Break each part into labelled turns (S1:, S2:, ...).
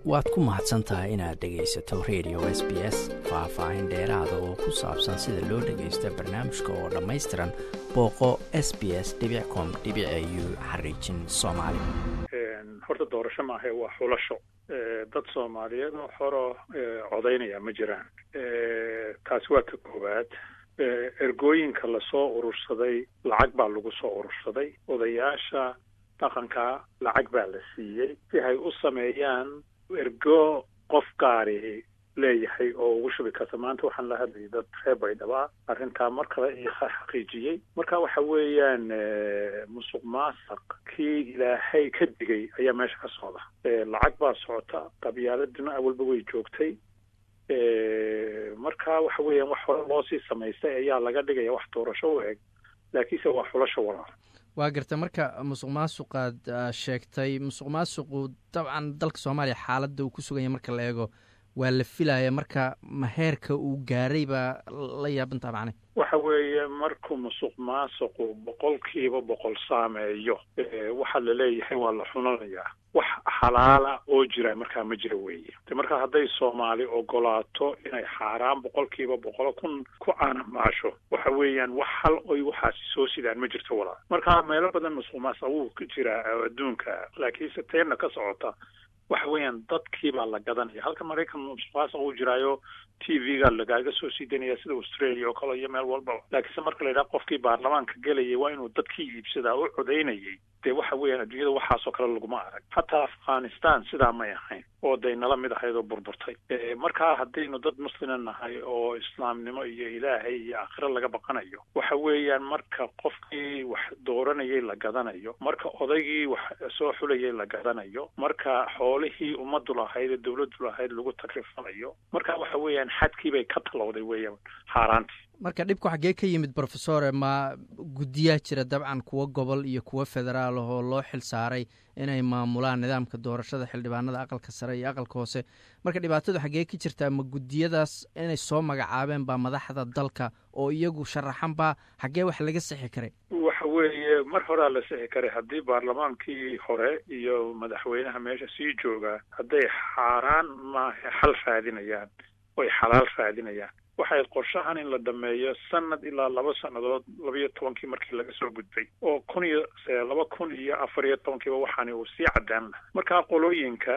S1: waad ku mahadsan tahay inaad dhegaysato radio s b s faah-faahin dheeraada oo ku saabsan sida loo dhagaysto barnaamijka oo dhammaystiran booqo s b s com u xariijin soomaali
S2: horta doorasho maahae waa xulasho dad soomaaliyeed oo xoro codaynaya ma jiraan taasi waa ka koowaad ergooyinka lasoo urursaday lacag baa lagu soo urursaday odayaasha dhaqanka lacag baa la siiyey si ay u sameeyaan ergo qof gaari leeyahay oo ugu shubi karta maanta waxaan la hadlayay dad reer baydhaba arrintaa mar kale iyo xaqiijiyey marka waxa weeyaan musuq maasaq kii ilaahay ka digay ayaa meesha ka socda lacag baa socota qabyaaladuna awalba way joogtay marka waxa weeyaan wax hore loo sii samaystay ayaa laga dhigaya wax doorasho u eg laakiinse waa xulasho walaal
S1: waa garta marka musuq maasuqaad sheegtay musuq maasuqu dabcan dalka soomaaliya xaaladda uu ku suganya marka la eego waa la filaya marka maheerka uu gaaray baa la yaabantaa macne
S2: waxa weeye markuu musuq maasuqu boqolkiiba boqol saameeyo waxaa laleeyahay waa la xunanayaa wax xalaala oo jira markaa ma jira weeye marka hadday soomaali ogolaato inay xaaraan boqolkiiba boqolo kun ku caanamaasho waxa weeyaan wax hal oy waxaasi soo sidaan ma jirto walaa marka meelo badan musuq maasuq wuu ka jiraa adduunka laakiinse teenna ka socota waxa weeyaan dadkii baa la gadanaya halka maraykan musuqmaasuq uu jiraayo t v-ga lagaaga soo sii daynaya sida australia oo kale iyo meel walba laakiinse marka la yidhaha qofkii baarlamaanka gelayay waa inuu dadkii iibsadaa u codaynayay dee waxa weeyaan adduunyada waxaasoo kale laguma arag hataa afghanistan sidaa may ahayn oo day nala mid ahayd oo burburtay markaa haddaynu dad muslima nahay oo islaamnimo iyo ilaahay iyo aakhiro laga baqanayo waxa weeyaan marka qofkii wax dooranayay la gadanayo marka odaygii wax soo xulayay la gadanayo marka xoolihii ummaddu lahayd ee dawladdu lahayd lagu takrifanayo marka waxa weeyaan xadkii bay ka talowday weeyaan xaaraantii
S1: marka dhibku xaggee ka yimid brofesore ma guddiyaa jira dabcan kuwo gobol iyo kuwo federaal ahoo loo xil saaray inay maamulaan nidaamka doorashada xildhibaanada aqalka sare iyo aqalka hoose marka dhibaatadu xaggee ka jirtaa ma guddiyadaas inay soo magacaabeen baa madaxda dalka oo iyagu sharaxan baa xaggee wax laga sixi karay
S2: waxa weeye mar horaa la sixi karay haddii baarlamaankii hore iyo madaxweynaha meesha sii joogaa hadday xaaraan maaha xal raadinayaan oy xalaal raadinayaan waxay qorshahan in la dhameeyo sanad ilaa laba sannadood labaiyo tobankii markii laga soo gudbay oo kun iyo laba kun iyo afar iyo tobankiiba waxaani uu sii caddaan laha markaa qolooyinka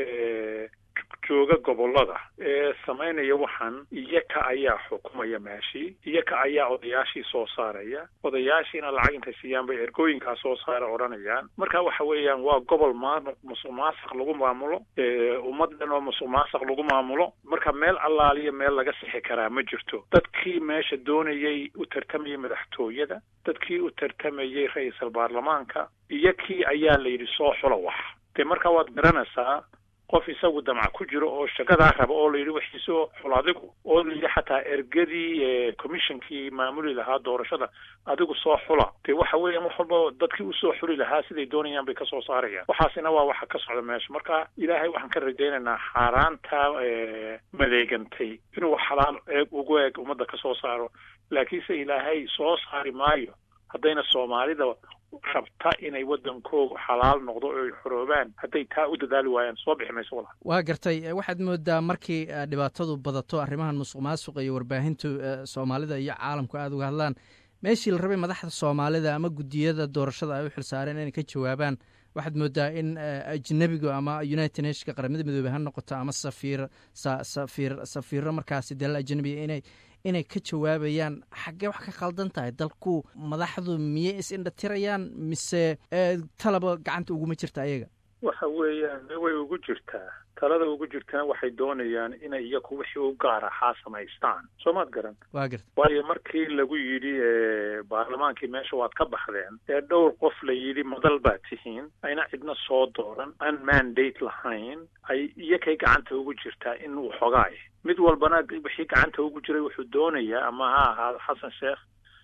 S2: jooga gobollada ee samaynaya waxaan iyaka ayaa xukumaya meeshii iyaka ayaa odayaashii soo saaraya odayaashiina lacag intay siiyaan bay ergooyinkaa soo saara odhanayaan marka waxa weeyaan waa gobol maa musuq maasaq lagu maamulo ummaddan oo musuq maasaq lagu maamulo marka meel allaaliya meel laga sixi karaa ma jirto dadkii meesha doonayay u tartamayay madaxtooyada dadkii u tartamayay ra-iisal baarlamaanka iyakii ayaa la yidhi soo xula wax dee marka waad garanaysaa qof isagu damca ku jiro oo shaqadaa raba oo la yidhi waxiisoo xul adigu oo la yidhi xataa ergadii commissionkii maamuli lahaa doorashada adigu soo xula dee waxa weeyaan wax walba dadkii usoo xuli lahaa siday doonayaan bay kasoo saarayaan waxaasina waa waxa ka socda meesha marka ilaahay waxaan ka rajaynaynaa xaaraanta madeegantay inuu xalaal eeg ugu eeg ummadda kasoo saaro laakiinse ilaahay soo saari maayo haddayna soomaalida rabta inay waddankoogu xalaal noqdo oo ay xoroobaan hadday taa u dadaali waayaan soo bixi mayso walaal
S1: waa gartay waxaad moodaa markii dhibaatadu badato arrimahan musuq maasuqa iyo warbaahintu soomaalida iyo caalamku aada uga hadlaan meeshii la rabay madaxda soomaalida ama guddiyada doorashada ay u xilsaareen inay ka jawaabaan waxaad moodaa in ajnebigu ama united nationka qaramada midoobey ha noqoto ama safiir safiir safiiro markaasi dalal ajnebiga inay inay ka jawaabayaan xaggee wax ka khaldan tahay dalku madaxdu miyay is indhatirayaan mise talaba gacanta uguma jirta ayaga
S2: waxa weeyaan way ugu jirtaa talada ugu jirtana waxay doonayaan inay iyaku wixii u gaar ahaa samaystaan soo maad garan
S1: waa garta
S2: waayo markii lagu yidhi baarlamaankii meesha waad ka baxdeen ee dhowr qof la yidhi madal baa tihiin ayna cidna soo dooran aan mandate lahayn ay iyakay gacanta ugu jirtaa in waxoogaay mid walbana wixii gacanta ugu jiray wuxuu doonayaa ama ha ahaado xasan sheekh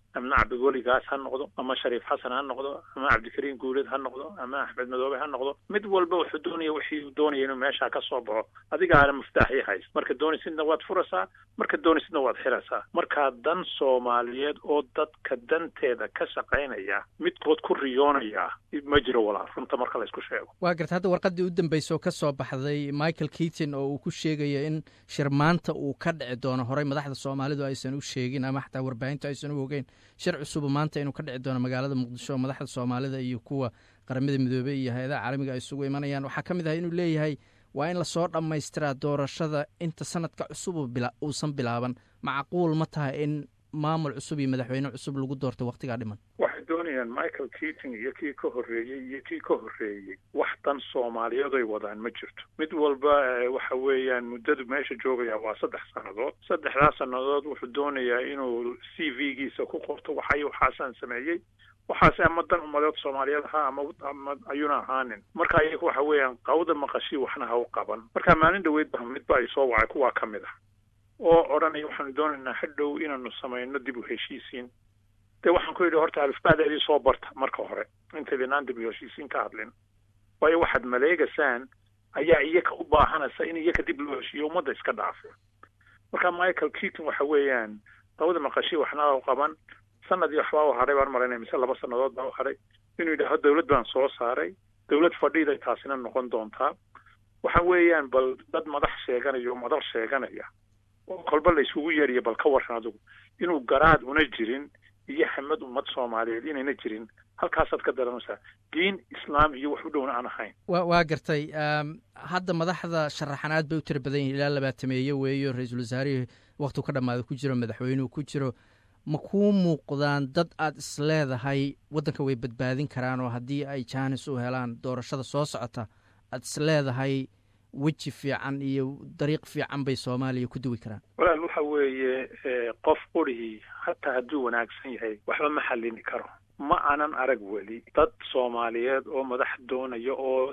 S2: ama cabdiweligaas ha noqdo ama shariif xasan ha noqdo ama cabdikariim guuleed ha noqdo ama axmed madoobe ha noqdo mid walba wuxuu doonaya wixii uu doonaya inuu meeshaa ka soo baxo adigaana muftaaxii hays marka doonisidna waad furaysaa marka doonisidna waad xiraysaa markaa dan soomaaliyeed oo dadka danteeda ka shaqaynaya midkood ku riyoonaya ma jiro walaa runta marka la isku sheego
S1: waa garta hadda warqaddii u dambaysa oo ka soo baxday michael keaton oo uu ku sheegayo in shir maanta uu ka dhici doono horey madaxda soomaalidu aysan u sheegin ama xataa warbaahintu aysan u ogeyn shir cusuba maanta inuu ka dhici doono magaalada muqdisho oo madaxda soomaalida iyo kuwa qaramada midoobey iyo hay-adaha caalamiga ay isugu imanayaan waxaa ka mid ah inuu leeyahay waa in lasoo dhammaystiraa doorashada inta sanadka cusub uusan bilaaban macquul ma tahay in maamul cusub iyo madaxweyne cusub lagu doorto wakhtigaa dhiman
S2: waxay doonayaan michael keating iyo kii ka horreeyey iyo kii ka horreeyey wax dan soomaaliyeed ay wadaan ma jirto mid walba waxa weeyaan muddadu meesha joogaya waa saddex sannadood saddexdaas sannadood wuxuu doonayaa inuu c v giisa ku qorto waxay waxaasaan sameeyey waxaase ama dan umadeed soomaaliyeed ahaa ama ama ayuuna ahaanin marka iyaga waxa weeyaan qawda maqashi waxna ha u qaban marka maalin dhaweyd ba midba ay soo wacay kuwaa ka mid ah oo odhanaya waxaanu doonaynaa hadhow inaanu samayno dib u heshiisiin dee waxaan ku yidhi horta alifbaadeedii soo barta marka hore intaydinaan dib u heshiisiin ka hadlin waayo waxaad maleegaysaan ayaa iyaka u baahanaysa in iyaka dib loo heshiiyo ummadda iska dhaafa marka michael keaton waxa weeyaan qawda maqashi waxna u qaban sanadii waxbaa u hadhay baan malaynaya mise laba sannadood baa u hadhay inuu yidhaaho dawlad baan soo saaray dawlad fadhiiday taasina noqon doontaa waxa weeyaan bal dad madax sheeganaya oo madal sheeganaya oo kolba la isugu yeeriya bal ka waran adigu inuu garaad una jirin iyo hamad ummad soomaaliyeed inayna jirin halkaasaad ka dareemaysaa diin islaam iyo wax u dhowna aan ahayn
S1: wa waa gartay hadda madaxda sharaxanaad bay u tira badan yihin ilaa labaatameeye weeyo ra-iisul wasaarihii waktiu ka dhammaada ku jiro madaxweynuhu ku jiro ma kuu muuqdaan dad aad isleedahay waddanka way badbaadin karaan oo haddii ay jaanis u helaan doorashada soo socota aad isleedahay weji fiican iyo dariiq fiican bay soomaaliya ku duwi karaan
S2: walaal waxa weeye qof qurihii hataa hadduu wanaagsan yahay waxba ma xallini karo ma aanan arag weli dad soomaaliyeed oo madax doonaya oo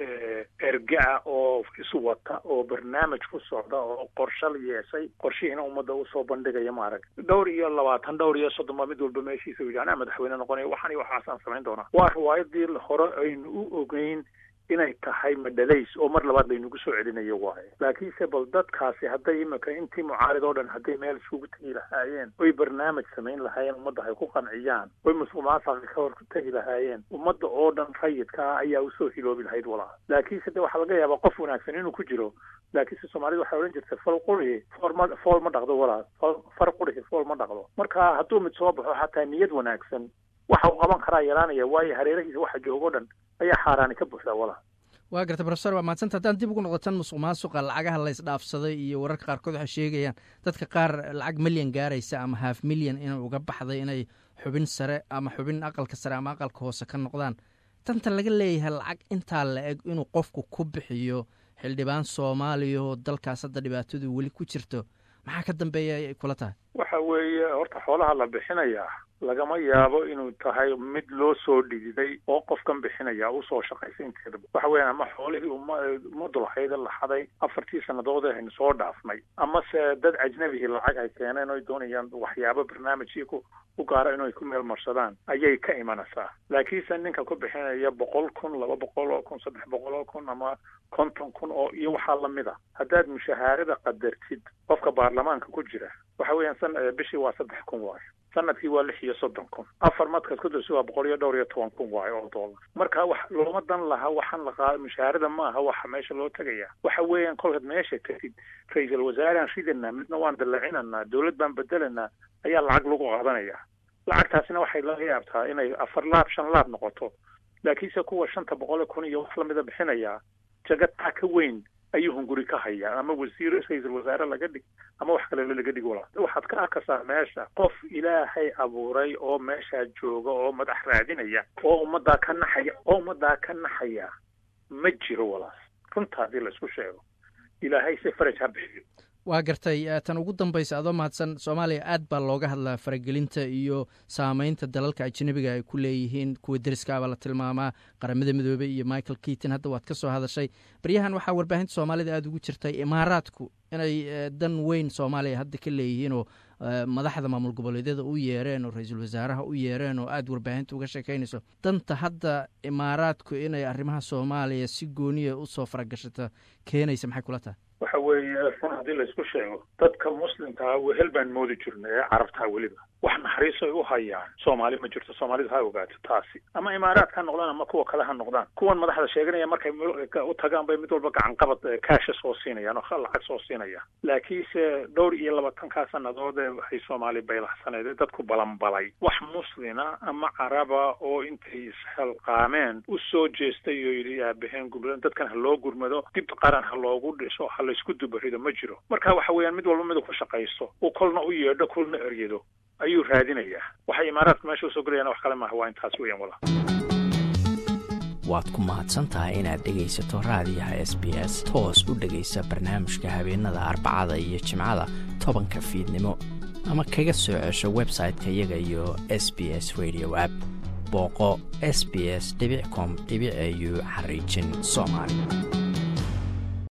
S2: ergaa oo iswata oo barnaamij ku socda oo qorshal yeeshay qorshihiina ummadda usoo bandhigaya ma arag dhowr iyo labaatan dhowr iyo soddon baa mid walba meeshiisa u yidhi anaa madaxweyne noqonaya waxaan iyo waxaasaan samayn doonaa waa riwaayadii hore aynu u ogeyn inay tahay madhalays oo mar labaad laynagu soo celinayo waaye laakiinse bal dadkaasi hadday imika intii mucaarid oo dhan hadday meel isugu tegi lahaayeen oy barnaamij samayn lahaayeen ummadda hay ku qanciyaan oy musuqmaasuqa ka hor tegi lahaayeen ummadda oo dhan rayidka ah ayaa usoo hiloobi lahayd walaa laakiinse de waxaa laga yaabaa qof wanaagsan inuu ku jiro laakiinse soomaalida waxay odhan jirtay fal qurihi foolma fool ma dhaqdo walaa far qurihi fool ma dhaqdo marka hadduu mid soo baxo xataa niyad wanaagsan waxa uu qaban karaa yaraanaya waayo hareerahiisa waxa joogo dhan ayaa xaaraani ka buuxdaa walaa
S1: waa garta profesor waa mahadsanta haddaan dib ugu noqotan musuq maasuqa lacagaha la ysdhaafsaday iyo wararka qaarkood waxay sheegayaan dadka qaar lacag milyan gaaraysa ama half milyan inay uga baxday inay xubin sare ama xubin aqalka sare ama aqalka hoose ka noqdaan tanta laga leeyahay lacag intaa la eg inuu qofku ku bixiyo xildhibaan soomaaliya oo dalkaas hadda dhibaatadu weli ku jirto maxaa ka dambeeya ay kula tahay
S2: waxa weeye horta xoolaha la bixinayaa lagama yaabo inuu tahay mid loo soo dhididay oo qofkan bixinaya usoo shaqaysay inteeda waxa weeyaan ama xoolihii ummaddu lahayda la xaday afartii sannadood aynu soo dhaafnay amase dad ajnabihii lacag ay keeneen oy doonayaan waxyaabo barnaamijkii ku u gaara inay ku meel marsadaan ayay ka imanaysaa laakiinse ninka ku bixinaya boqol kun laba boqol oo kun saddex boqol oo kun ama konton kun oo iyo waxaa lamid a haddaad mushahaarada qadartid qofka baarlamaanka ku jira waxa weeyaan san bishii waa saddex kun waayo sanadkii waa lix iyo soddon kun afar madkaad ku darsi waa boqol iyo dhowr iyo toban kun waayo oo doolar marka wax looma dan laha waxaan la qaada mushaharada ma aha waxa meesha loo tegaya waxa weeyaan kolkaad meesha tegid ra-iisul wasaaraan ridanaa midna waan dallacinanaa dowlad baan bedelanaa ayaa lacag lagu qaadanaya lacagtaasina waxay laga yaabtaa inay afar laab shan laab noqoto laakiinse kuwa shanta boqol kun iyo wax lamida bixinayaa jagataa ka weyn ayuu hunguri ka hayaa ama wasiir ra-iisul wasaare laga dhig ama wax kale laga dhig walaa waxaad ka arkaysaa meesha qof ilaahay abuuray oo meeshaa jooga oo madax raadinaya oo ummaddaa ka naxaya oo ummaddaa ka naxaya ma jiro walaas runta haddii laisku sheego ilaahay se faraj ha bixiyo
S1: waa gartay tan ugu dambaysa adoo mahadsan soomaaliya aad baa looga hadlaa faragelinta iyo saameynta dalalka ajnabiga ay ku leeyihiin kuwa deriskaabaa la tilmaamaa qaramada midoobey iyo michael keaton hadda waad ka soo hadashay baryahan waxaa warbaahinta soomaalida aada ugu jirtay imaaraadku inay dan weyn soomaaliya hadda ka leeyihiinoo madaxda maamul goboleedyada u yeereen oo ra-iisul wasaaraha u yeereen oo aada warbaahinta uga sheekaynayso danta hadda imaaraadku inay arrimaha soomaaliya si gooniya usoo faragashata keenaysa maxay kula tahay
S2: waxa weeye run haddii laysku sheego dadka muslimkaa wehel baan moodi jirnay ee carabtaa weliba wax naxariis ay u hayaan soomaali ma jirto soomaalidu ha ogaato taasi ama imaaraadka ha noqdaan ama kuwa kale ha noqdaan kuwan madaxda sheeganaya markay u tagaan bay mid walba gacanqabad kaasha soo siinayaan oo lacag soo siinayaan laakiinse dhowr iyo labaatankaa sannadood ee waxay soomaali baylaxsaneed ee dadku balanbalay wax muslina ama caraba oo intay isxilqaameen u soo jeestay oo yidhi aabaheen gurmadan dadkan ha loo gurmado dib qaran ha loogu dhiso ha laysku dubarido ma jiro marka waxa weeyaan mid walba midu ku shaqaysto uu kolna u yeedho kolna eryado ayuu raadinayaa waxay imaaraadka meesha usoo gelayaan wax kale maaha waa intaas weeyaan wala
S3: waad ku mahadsan tahay inaad dhegaysato raadiyaha s b s toos u dhegaysa barnaamijka habeenada arbacada iyo jimcada tobanka fiidnimo ama kaga soo cesho website-ka iyaga iyo s b s radio app booqo s b s com au xariijin soomaali